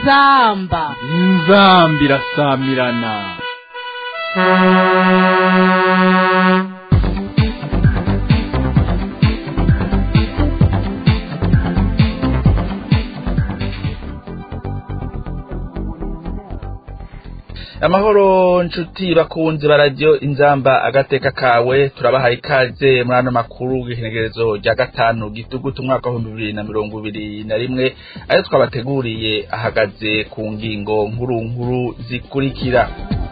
inzamba inzamba irasamirana amahoro nshuti bakunze baradiyo inzamba agateka kawe turabahaye ikaze muri ano makuru y'ihenegerezo rya gatanu gitugutu umwaka w'ibihumbi bibiri na mirongo ibiri na rimwe ayo twabateguriye ahagaze ku ngingo nkuru nkuru zikurikira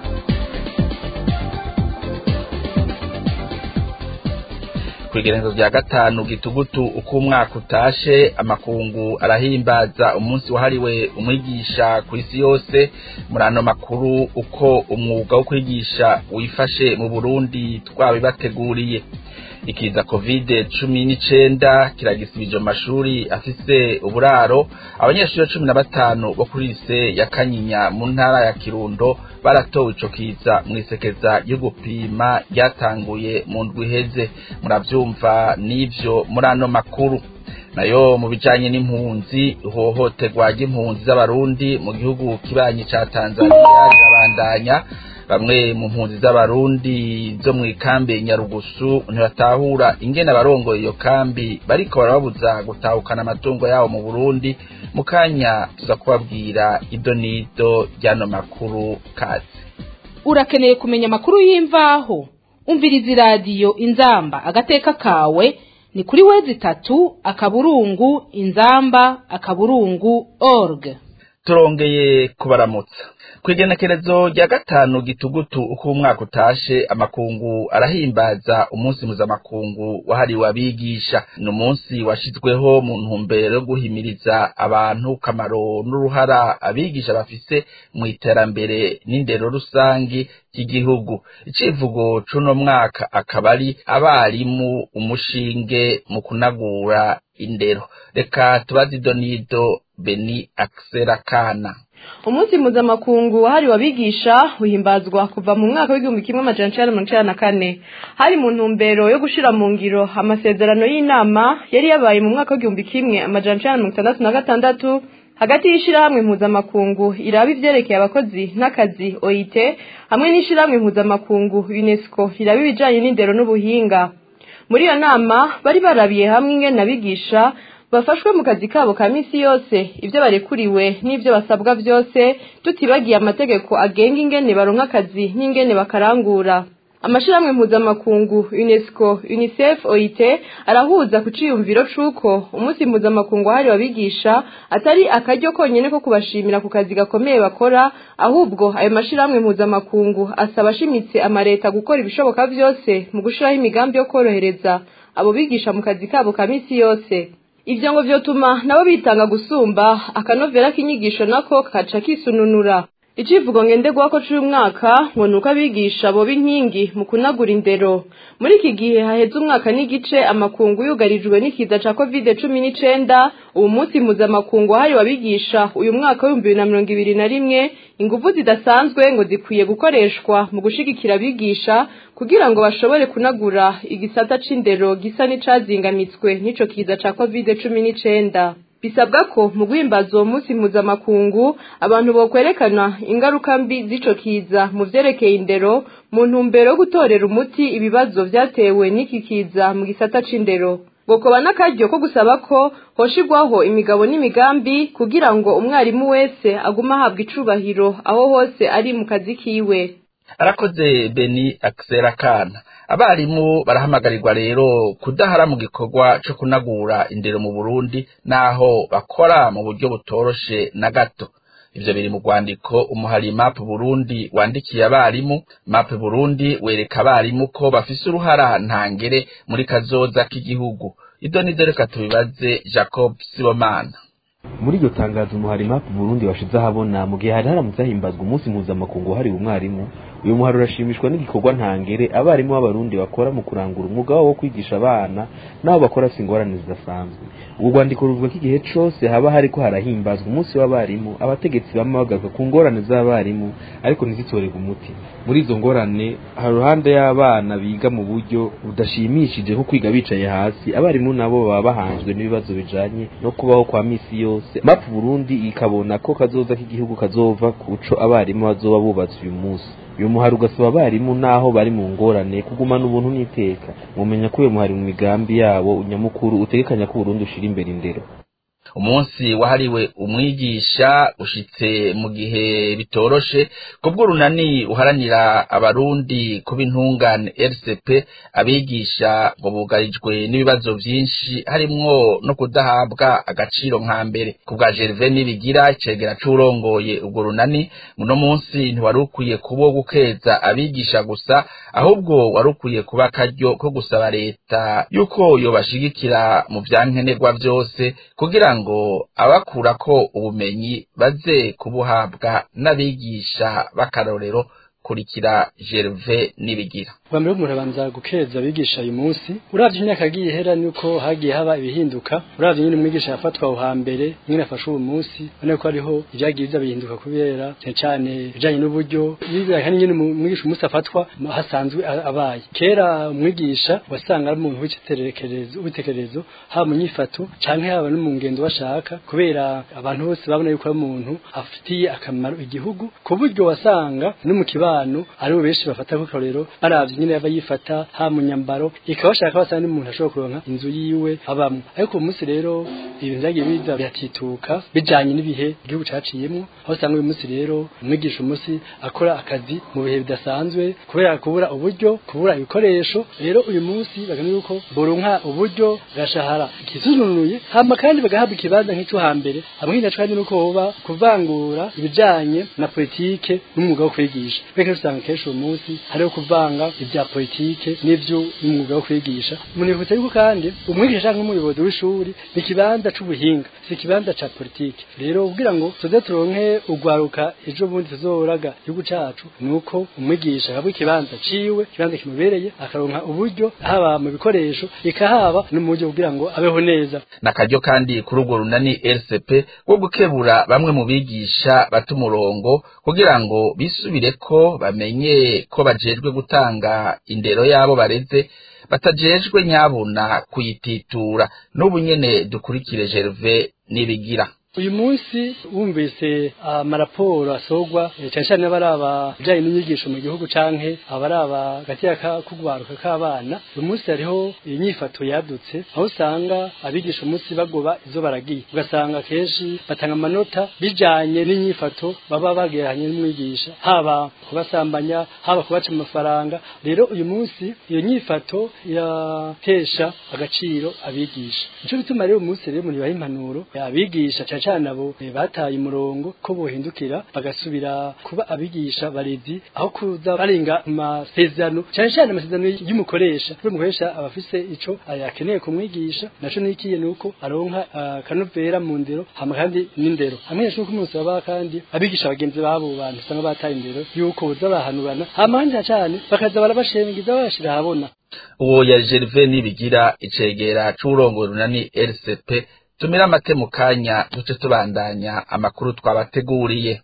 kw'igerezo rya gatanu gitugutu uko umwaka utashe amakungu arahimbaza umunsi wahariwe umwigisha ku isi yose muri ano makuru uko umwuga wo kwigisha wifashe mu burundi twabibateguriye ikiza covid cumi n'icenda kiragisibije mu mashuri afise uburaro abanyeshuri cumi na batanu bo kuri lise ya kanyinya mu ntara ya kirundo baratowe ico kiza mwisekeza ryo gupima ryatanguye mu ndwi iheze muravyumva n'ivyo muri ano makuru nayo mu bijanye n'impunzi ihohoterwa ry'impunzi z'abarundi mu gihugu kibanyi ca tanzaniya rirabandanya bamwe mu mpunzi z'abarundi zo mu ikambi nyarugusu ntibatahura ingene abarongoye iyo kambi bariko barababuza gutahukana amatungo yabo mu burundi mu kanya tuza kubabwira ido n'ido ry'ano makuru kazi urakeneye kumenya amakuru y'imvaho umviriza iradiyo inzamba agateka kawe ni kuri wezi itatu akaburungu inzamba akaburungu org turongeye kubaramutsa kw'igenekerezo rya gatanu gitugutu uko umwaka utashe amakungu arahimbaza umunsi mpuzamakungu wahariwe abigisha ni umunsi washizweho mu ntumbero yo guhimiriza abantu kamaro n'uruhara abigisha bafise mu iterambere n'indero rusangi ry'igihugu icivugo c'uno mwaka akaba ari abarimu umushinge mu kunagura indero reka tubaze ido n'ido beni akisera kana umunsi mpuzamakungu wahariwe abigisha uhimbazwa kuva mu mwaka w'igihumbi kimwe amajana icenda mirongo icenda na kane hari mu ntumbero yo gushira mu ngiro amasezerano y'inama yari yabaye mu mwaka w'igihumbi kimwe amajana icenda mirongo itandatu na gatandatu hagati y'ishirahamwe mpuzamakungu iraba ivyerekeye abakozi n'akazi oit hamwe n'ishirahamwe mpuzamakungu unesco iraba ibijanye n'indero n'ubuhinga muri iyo nama bari barabiye hamwe ingene abigisha bafashwe mu kazi kabo ka misi yose ibyo barekuriwe n'ibyo basabwa byose tutibagiye amategeko agenga ingene baronka akazi n'ingene bakarangura amashirahamwe mpuzamakungu unesco unicef oit arahuza ku ciyumviro c'uko umunsi mpuzamakungu wahariwe abigisha atari akaryo konyene ko kubashimira ku kazi gakomeye bakora ahubwo ayo mashirahamwe mpuzamakungu asaba ashimitse amareta gukora ibishoboka vyose mu gushiraho imigambi yo kworohereza abo bigisha mu kazi kabo ka misi yose ivyo ngo vyotuma nabo bitanga gusumba akanovera k'inyigisho nako kaca kisununura icivugo ngenderwako c'uyu mwaka ngo nuko abigisha boba inkingi mu kunagura indero muri iki gihe haheze umwaka n'igice amakungu yugarijwe n'ikiza ca covid cumi n'icenda ubu munsi mpuzamakungu wahariwe abigisha uyu mwaka w'ibihumbi bibiri na mirongo ibiri na rimwe inguvu zidasanzwe ngo zikwiye gukoreshwa mu gushigikira abigisha kugira ngo bashobore kunagura igisata c'indero gisa n'icazingamitswe n'ico kiza ca covid cumi n'icenda bisabwa ko mu guhimbaza uwo munsi mpuzamakungu abantu bokwerekana ingaruka mbi z'ico kiza mu vyerekeye indero mu ntumbero yo gutorera umuti ibibazo vyatewe n'iki kiza mu gisata c'indero bokoba n'akaryo ko gusaba ko hoshigwaho imigabo n'imigambi kugira ngo umwarimu wese agume ahabwa icubahiro aho hose ari mu kazi kiwe arakoze beni akisera kana abarimu barahamagarirwa rero kudahara mu gikorwa co kunagura indero mu burundi naho bakora mu buryo butoroshe na gato ivyo biri mu rwandiko umuhari map burundi wandikiye abarimu map burundi wereka abarimu ko bafise uruhara ntangere muri kazoza k'igihugu ibyo nivyo reka tubibaze jacob sibomana muri iryo tangazo umuhari map burundi washize ahabona mu gihe hari haramutse hahimbazwa umunsi mpuzamakungu wahariwe umwarimu uyu muhari urashimishwa n'igikorwa ntangere abarimu b'abarundi bakora mu kurangura umwuga wabo wo kwigisha abana n'abo bakora si ingorane zidasanzwe ubwo rwandiko ruvuga ko igihe cose haba hariko harahimbazwa umunsi w'abarimu abategetsi bama bagaruka ku ngorane z'abarimu ariko ntizitorerwe umuti muri izo ngorane hari uruhande y'abana biga mu buryo budashimishije nko kwiga bicaye hasi abarimu nabo baba bahanzwe n'ibibazo bijanye no kubaho kwa misi yose mapu burundi ikabona ko kazoza k'igihugu kazova kuco abarimu bazoba bubatse uyu munsi uyu muhari ugasaba abarimu naho bari mu ngorane kugumana ubuntu n'iteka mumenya ko uyu muhari mu migambi yabo nyamukuru utegekanya ko Burundi ushira imbere indero umunsi wahariwe umwigisha ushitse mu gihe bitoroshe kubwo runani uharanira abarundi kuba intungane RCP abigisha ngo bugarijwe n'ibibazo vyinshi harimwo no kudahabwa agaciro nka mbere kubwa Gervais nibigira icegera c'urongoye ubwo runani muno munsi ntiwari ukwiye kubo gukeza abigisha gusa ahubwo wari ukwiye kuba akaryo ko gusaba leta yuko yobashigikira mu vyankenerwa vyose kugira ngo abakurako ubumenyi baze kubuhabwa n'abigisha b'akarorero kurikira Gervais nibigira bwa mbere umuntu abanza gukeza abigisha uyu munsi uravye imyaka yagiye ihera nuko hagiye haba ibihinduka uravye nyine umwigisha yafatwa aho hambere nyine afashe uwo munsi ubona ko hariho ibyagiye biza bihinduka kubera cyane cyane ibijanye n'uburyo bibaye nyine umwigisha umunsi afatwa hasanzwe abaye kera umwigisha wasanga ari umuntu w'iciterekerezo w'itekerezo haba mu nyifato canke haba no mu ngendo bashaka kubera abantu bose babona yuko ari umuntu afitiye akamaro igihugu ku buryo wasanga no mu kibano ari benshi bafata ko karero baravye nyine yaba yifata ha mu nyambaro ikabashaka basanga n'umuntu ashobora kuronka inzu yiwe abamwe ariko uyu munsi rero ibintu vyagiye biza biratituka bijanye n'ibihe igihugu caciyemwo aho usanga uyu munsi rero umwigisha umunsi akora akazi mu bihe bidasanzwe kubera kubura uburyo kubura ibikoresho rero uyu munsi bagana yuko boronka uburyo gashahara kisununuye hama kandi bagahabwa ikibanza nk'ico hambere hamwe naco kandi nuko hoba kuvangura ibijanye na politike n'umwuga wo kwigisha beke usanga kenshi uyu munsi hariho kuvanga ibya politike n'ivyo n'umwuga wo kwigisha munibutsa yuko kandi umwigisha canke umuyobozi w'ishuri ni ikibanza c'ubuhinga si ikibanza ca politike rero kugira ngo tuze turonke ugwaruka ejo bundi tuzoraga igihugu cacu nuko umwigisha ahabwa ikibanza ciwe ikibanza kimubereye akaronka uburyo haba mu bikoresho ikahaba no mu buryo kugira ngo abeho neza nakaryo kandi kuri urwo runani RCP wo gukebura bamwe mu bigisha bata umurongo kugira ngo bisubireko bamenye ko bajejwe gutanga indero yabo bareze batajejwe nyabuna kuyititura n'ubu nyene dukurikire Gervais nibigira uyu munsi wumvise amaraporo asogwa cyane cyane abaraba ibijyanye n'inyigisho mu gihugu canke abaraba gateka kugwaruka k'abana uyu munsi hariho inyifato yadutse aho usanga abigisha umunsi bagoba izo baragiye ugasanga kenshi batanga amanota bijanye n'inyifato baba bageranye n'umwigisha haba kubasambanya haba kubaca amafaranga rero uyu munsi iyo nyifato iratesha agaciro abigisha nico bituma rero uyu munsi rero muri baha impanuro abigisha cyane cyane abo bataye umurongo ko bohindukira bagasubira kuba abigisha barezi aho kuza barenga amasezerano cyane cyane amasezerano y'umukoresha kuko umukoresha aba afise ico akeneye kumwigisha naco nikiye nuko aronka akanovera mu ndero hama kandi n'indero hamwe n'uko umunsi baba kandi abigisha bagenzi babo bantu usanga bataye indero yuko boza bahanurana hama kandi cyane bakaza barabashengiza babashira ahabona uwo ya Gervais nibigira icegera c'urongo runani RCP tumira amate mu kanya duce tubandanya amakuru twabateguriye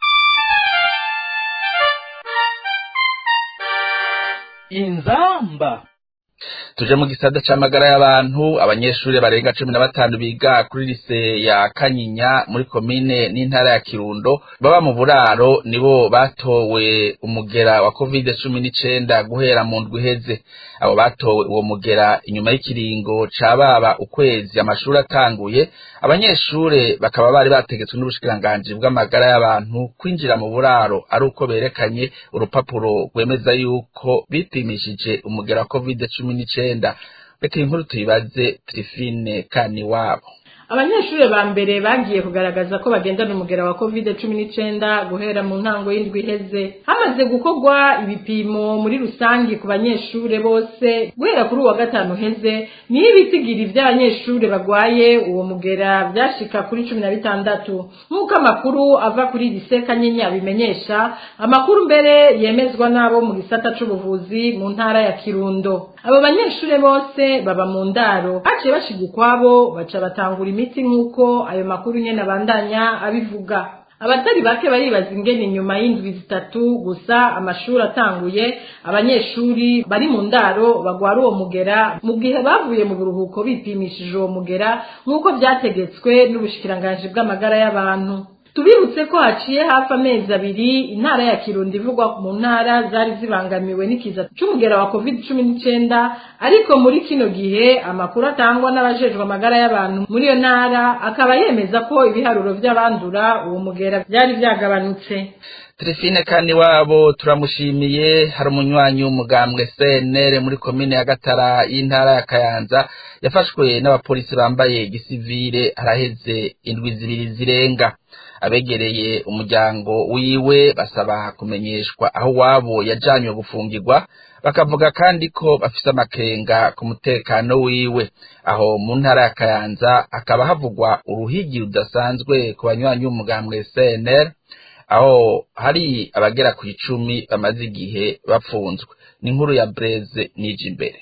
inzamba tuje mu gisata c'amagara y'abantu abanyeshuri barenga cumi na batanu biga kuri lise ya kanyinya muri komine n'intara ya kirundo baba mu buraro nibo batowe umugera wa covid cumi n'icenda guhera mu ndwi iheze abo batowe uwo mugera inyuma y'ikiringo ca baba ukwezi amashuri atanguye abanyeshure bakaba bari bategetswe n'ubushikiranganji bw'amagara y'abantu kwinjira mu buraro ari uko berekanye urupapuro rwemeza yuko bipimishije umugera wa covid cumi n'icenda reka inkuru tuyibaze Trifine kani wabo abanyeshuri ba mbere bagiye kugaragaza ko bagendana umugera wa covid cumi n'icenda guhera mu ntango y'indwi iheze hamaze gukorwa ibipimo muri rusange ku banyeshure bose guhera kuri uwa gatanu uheze niyo ibitigiri vy'abanyeshure bagwaye uwo mugera vyashika kuri cumi na bitandatu nk'uko amakuru ava kuri lise kanyinya abimenyesha amakuru mbere yemezwa n'abo mu gisata c'ubuvuzi mu ntara ya kirundo abo banyeshure bose baba mu ndaro haciye bashiga ukwabo baca batangura imiti nk'uko ayo makuru nyene abandanya abivuga abatari bake baribaza ingene inyuma y'indwi zitatu gusa amashuri atanguye abanyeshuri bari mu ndaro bagwara uwo mugera mu gihe bavuye mu buruhuko bipimishije uwo mugera nk'uko vyategetswe n'ubushikiranganji bw'amagara y'abantu tubibutse ko haciye hafi amezi abiri intara ya kirundo ivugwa mu ntara zari zibangamiwe n'ikiza c'umugera wa covid cumi n'icenda ariko muri kino gihe amakuru atangwa n'abajejwe amagara y'abantu muri iyo ntara akaba yemeza ko ibiharuro vy'abandura uwo mugera vyari vyagabanutse Trifine kandi wabo turamushimiye hari umunywanyi w'umugambwe CNL muri komine ya Gatara y'intara ya Kayanza yafashwe n'abapolisi bambaye gisivile araheze indwi zibiri zirenga abegereye umuryango wiwe basaba kumenyeshwa aho wabo yajanywe gufungirwa bakavuga kandi ko bafise amakenga ku mutekano wiwe aho mu ntara ya Kayanza hakaba havugwa uruhigi rudasanzwe ku banywanyi b'umugambwe CNL aho hari abagera ku icumi bamaze igihe bapfunzwe ni inkuru ya Breze nije imbere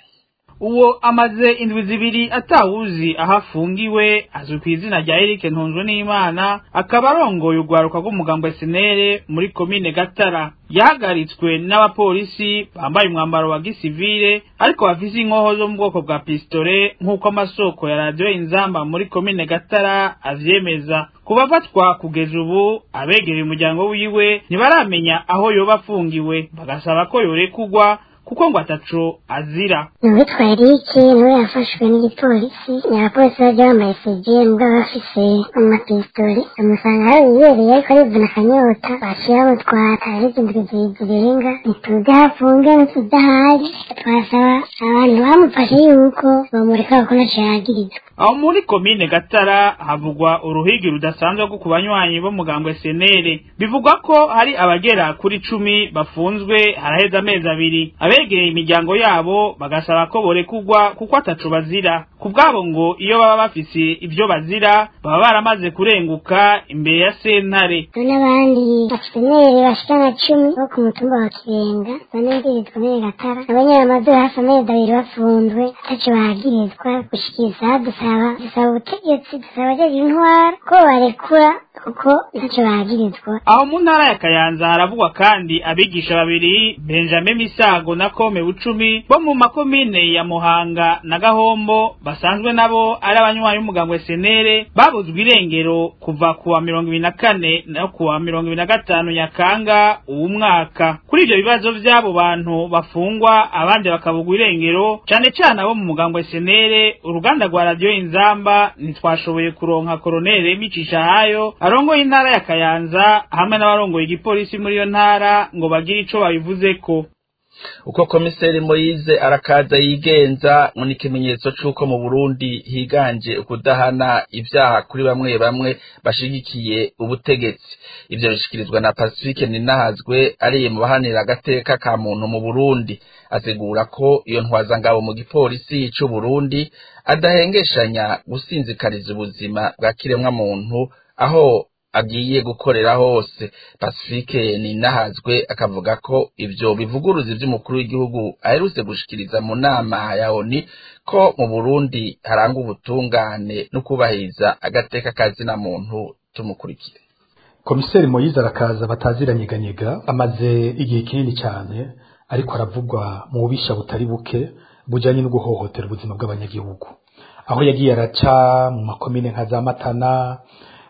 uwo amaze indwi zibiri atawuzi aho afungiwe azwi ku izina rya Eric Ntunzwe n'Imana akaba arongoye urwaruka rw'umugambo senere muri komine Gatara yahagaritswe n'abapolisi bambaye umwambaro wa gisivile ariko bafise inkoho zo mu bwoko bwa pistole nk'uko amasoko ya radiyo inzamba muri komine Gatara avyemeza kubafatwa kugeza ubu abegereye umuryango wiwe ntibaramenya aho yoba afungiwe bagasaba ko yorekugwa kuko ngo ataco azira uwitwa erike niwe yafashwe n'igipolisi abapolisi bajya bambaye sege mbwa bafise amapisitoli amusanga aho yibereye ariko arivuna akanyota baciye bamutwara ariko indwi zirenga ntituzi aho afunge ntituzi aho ari twasaba abantu bamufashe yuko bamureka kuko ntaco yagirizwa aho muri komine gatara havugwa uruhigi rudasanzwe rwo ku banywanyi b'umugambwe senere bivugwa ko hari abagera kuri cumi bafunzwe haraheze amezi abiri abegereye imiryango yabo bagasaba ko borekugwa kuko ataco bazira ku bwabo ngo iyo baba bafise ivyo bazira baba baramaze kurenguka imbere ya sentare n'abandi basenere bashika na cumi bo ku mutumba wa kirenga bane mbiri komine gatara nabo nyene bamaze hafi amezi abiri bafunzwe ataco bagirizwa gushikiriza dusaba dusaba ubutegetsi dusaba abajeje intwara ko barekura kuko ntacyo bagirizwa aho mu ntara ya kayanza haravugwa kandi abigisha babiri benjamin misago na kome bucumi bo mu makomine ya muhanga na gahombo basanzwe nabo ari abanywanyi b'umugambwe senere babuzwe irengero kuva kuwa mirongo ibiri na kane no kuwa mirongo ibiri na gatanu nyakanga uwu mwaka kuri ivyo bibazo vy'abo bantu bafungwa abandi bakabugwa irengero cane cane abo mu mugambwe senere uruganda rwa radiyo inzamba ntitwashoboye kuronka koronere micisha hayo arongoye intara ya kayanza hamwe n'abarongoye igipolisi muri iyo ntara ngo bagire ico babivuzeko uko komiseri moyize arakaza yigenza ngo ni ikimenyetso c'uko mu burundi higanje ukudahana ivyaha kuri bamwe bamwe bashigikiye ubutegetsi ivyo bishikirizwa na pacifique ninahazwe ariye mu bahanira agateka ka muntu mu burundi asigura ko iyo ntwazangabo mu gipolisi c'uburundi adahengeshanya gusinzikariza ubuzima bwa kiremwa muntu aho agiye gukorera hose pacifique ninahazwe akavuga ko ivyo bivuguruza ivy'umukuru w'igihugu aherutse gushikiriza mu nama ya oni ko mu burundi haranga ubutungane no kubahiriza agateka kazina muntu tumukurikire komiseri moyize arakaza bataziranyeganyega amaze igihe kinini cyane ariko aravugwa mu bubisha butari buke bujanye no guhohotera ubuzima bw'abanyagihugu aho yagiye araca mu makomine nka za matana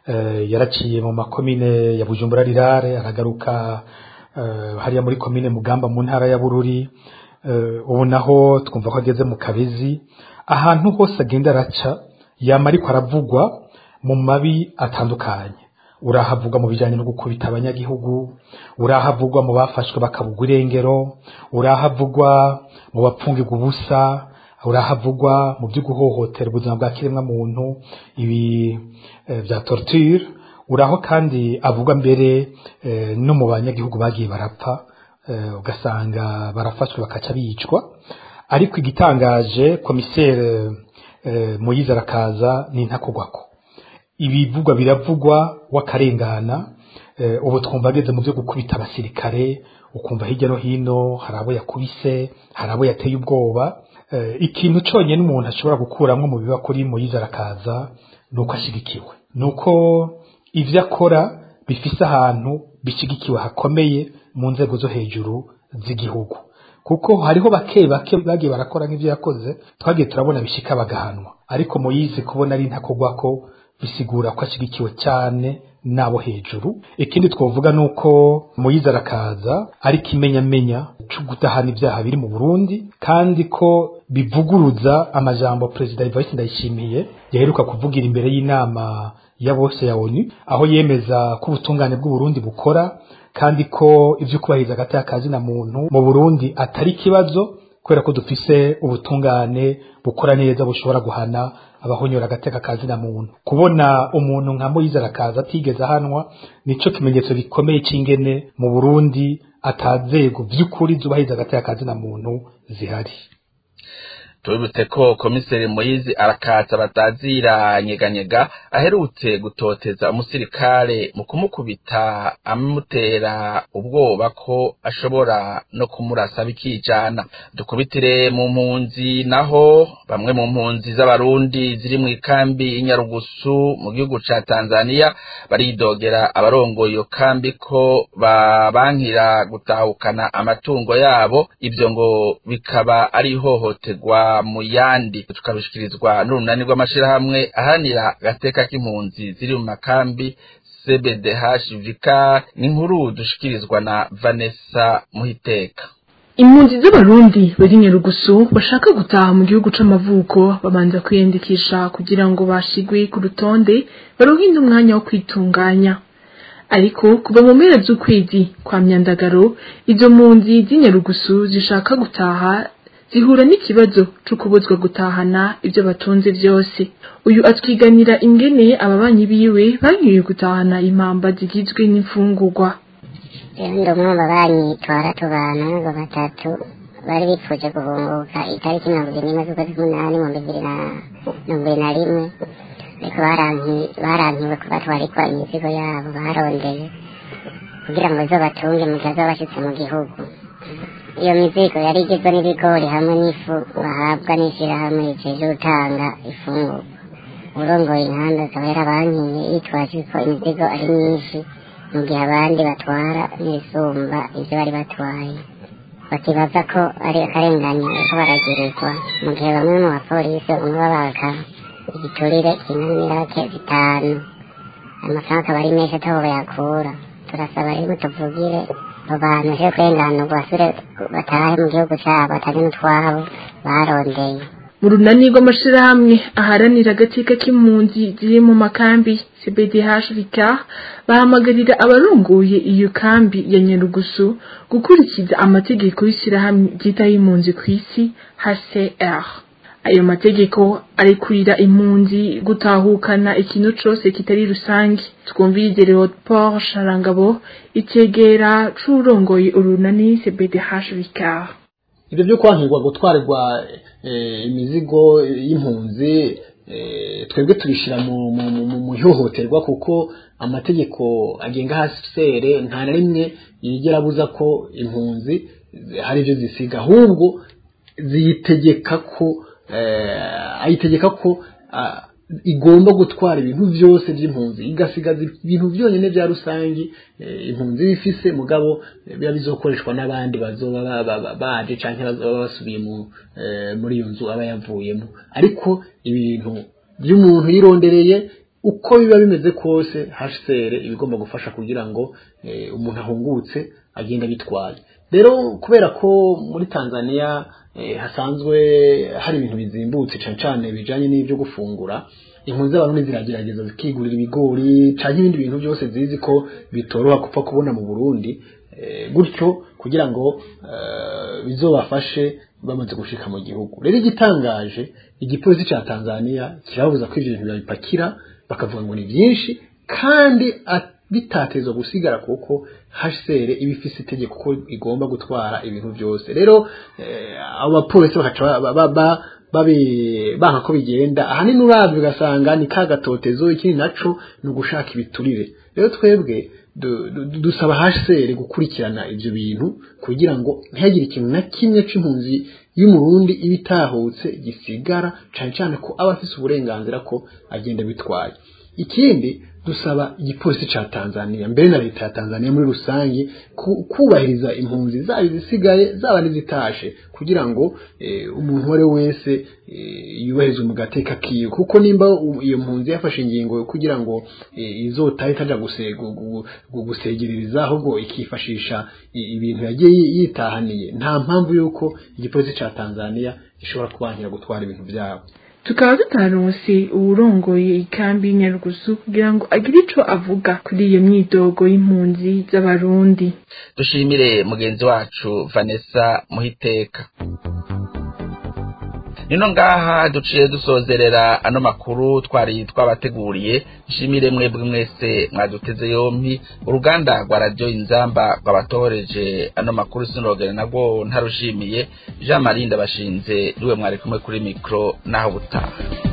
yaraciye mu makomine ya bujumbura rirare aragaruka hariya muri komine mugamba mu ntara ya bururi ubu naho twumva ko ageze mu kabezi ahantu hose agenda araca yama ariko aravugwa mu mabi atandukanye urahavugwa mu bijyanye no gukubita abanyagihugu urahavugwa mu bafashwe bakabugwa irengero urahavugwa mu bapfungirwa ubusa urahavugwa mu byo guhohotera ubuzima bwa kiremwa muntu ibi eh, bya torture uraho kandi avugwa mbere eh, no mu banyagihugu bagiye barapfa eh, ugasanga barafashwe bakaca bicwa ariko igitangaje komisere eh, Moyize arakaza ni ntakogwako ibivugwa biravugwa wakarengana eh, ubu twumva ageze mu byo gukubita abasirikare ukumva hirya no hino hari abo yakubise hari abo yateye ubwoba eh, ikintu cyonyine umuntu ashobora gukuramo mu biba kuri Moyize arakaza ni uko ashyigikiwe ni uko ibyo akora bifise ahantu bishyigikiwe hakomeye mu nzego zo hejuru z'igihugu kuko hariho bake bake bagiye barakora nk'ibyo yakoze twagiye turabona bishika bagahanwa ariko Moyize kubona ari ntakogwa ko bisigura ko ashyigikiwe cyane n'abo hejuru ikindi twavuga ni uko Moyize arakaza ari kimenyamenya cyo kudahana ibyaha biri mu Burundi kandi ko bivuguruza amajambo Perezida Evariste Ndayishimiye yaheruka kuvugira imbere y'inama ya bose ya ONU aho yemeza ko ubutungane bw'u Burundi bukora kandi ko ibyo kubahiriza hagati y'akazi na muntu mu Burundi atari ikibazo kubera ko dufise ubutungane bukora neza bushobora guhana abahonyora agateka kazi na muntu kubona umuntu nka Moyize arakaza atigeze ahanwa nico kimenyetso gikomeye c'ingene mu Burundi atazego vy'ukuri zubahiriza agateka kazi na muntu zihari tubibutse ko komiseri Moyizi arakatsa batazira nyeganyega aherutse gutoteza umusirikare mu kumukubita amutera ubwoba ko ashobora no kumurasa bikijana dukubitire mu mpunzi naho bamwe mu mpunzi z'abarundi ziri mu ikambi y'inyarugusu mu gihugu ca Tanzania baridogera abarongoye iyo kambi ko babankira gutahukana amatungo yabo ibyo ngo bikaba ari ihohoterwa mu yandi tukabishikirizwa n'urunani rw'amashirahamwe ahanira gateka k'impunzi ziri mu makambi CBDH Vika n'inkuru dushikirizwa na Vanessa Muhiteka impunzi z'abarundi bari nyarugusu bashaka gutaha mu gihugu c'amavuko babanza kwiyandikisha kugira ngo bashigwe ku rutonde baruhinde umwanya wo kwitunganya ariko kuva mu mpera z'ukwezi kwa myandagaro izo mpunzi z'inyarugusu zishaka gutaha zihura n'ikibazo cyo kubuzwa gutahana ibyo batunze byose uyu atwiganira ingene ababanyi biwe banyoye gutahana impamba zigizwe n'imfungurwa ndi umwe mu babanyi twara tubana ngo batatu bari bipfuje guhunguka itariki mirongo ibiri n'imwe z'ukwezi k'umunani mu bibiri na mirongo ibiri na rimwe ariko barankiwe kubatwarikwa imizigo yabo barondeye kugira ngo izobatunge mu gihe azaba bashyitse mu gihugu iyo mizigo yari igizwe n'ibigori hamwe n'ifu bahabwa n'ishyirahamwe rijeje gutanga ifungurwa urongoye inkanda akaba yarabankiye yitwaje ko imizigo ari myinshi mu gihe abandi batwara n'ibisumba ibyo bari batwaye bakibaza ko ari akarengane ko baragirirwa mu gihe bamwe mu bapolisi bamwe babaka igiturire kingana n'irake zitanu amafaranga akaba ari menshi atabo bayakura turasaba rero tuvugire abo bantu je kurenganurwa basubire batahe mu gihugu cabo batajya n'utwabo barondeye mu runani rw'amashirahamwe aharanira agateka k'impunzi ziri mu makambi CBDH Vicar bahamagarira abarongoye iyo kambi ya Nyarugusu gukurikiza amategeko y'ishirahamwe ryitaho impunzi ku isi HCR ayo mategeko arekurira impunzi gutahukana ikintu cose kitari rusangi twumvirize Leopold Sharangabo itegera c'urongoye urunani CBDH Vicar ibyo byo kwankirwa gutwarirwa imizigo y'impunzi twebwe tubishyira mu ihohoterwa kuko amategeko agenga hasi sere nta na rimwe yigera abuza ko impunzi hari ibyo zisiga ahubwo ziyitegeka ko ayitegeka ko igomba gutwara ibintu byose by'impunzi igasigaza ibintu byonyine bya rusange impunzi bifise mugabo biba bizokoreshwa n'abandi bazoba baje canke bazoba basubiye muri iyo nzu aba yavuyemo ariko ibintu by'umuntu yirondereye uko biba bimeze kose HCR ibigomba gufasha kugira ngo umuntu ahungutse agenda bitwaye rero kubera ko muri Tanzania hasanzwe hari ibintu bizimbutse cyane cyane bijanye n'ibyo gufungura impunzi z'abarundi ziragerageza zikigurira ibigori canke ibindi bintu byose zizi ko bitoroha kupfa kubona mu Burundi gutyo kugira ngo bizobafashe bamaze gushika mu gihugu rero igitangaje igipolisi ca Tanzania kirabuza ko ivyo bintu babipakira bakavuga ngo ni byinshi kandi bitatezwa gusigara kuko HCR iba ifise itegeko ko igomba gutwara ibintu byose rero abo bapolisi bakaca babi banka ko bigenda ahanini uravye ugasanga ni ka gatotezo ikindi naco ni ugushaka ibiturire rero twebwe dusaba HCR gukurikirana ivyo bintu kugira ngo ntihagire ikintu na kimwe c'impunzi y'umurundi ibitahutse gisigara cane cane ko aba afise uburenganzira ko agenda bitwaye ikindi dusaba igipolisi ca Tanzania mbere na leta ya Tanzania muri rusange kubahiriza impunzi zaba zisigaye zaba n'izitashe kugira ngo e, umuntu wese wese e, yubahirize mu gateka kiyo kuko nimba iyo mpunzi yafashe ingingo kugira ngo e, izotahe itaja gusegereriza ahubwo ikifashisha ibintu yagiye yitahaniye nta mpamvu yuko igipolisi ca Tanzania gishobora kubankira gutwara ibintu byabo tukaba tutaronse uwurongoye ikambi nyarugusu kugira ngo agire ico avuga kuri iyo myidogo y'impunzi z'abarundi dushimire mugenzi wacu Vanessa Muhiteka nino ngaha duciye dusozerera ano makuru twari twabateguriye nshimire mwebwe mwese mwaduteze yompi uruganda rwa radiyo inzamba rwabatoreje ano makuru sinogere nabwo ntarushimiye jean marie ndabashinze niwe mwari kumwe kuri mikoro naho butaha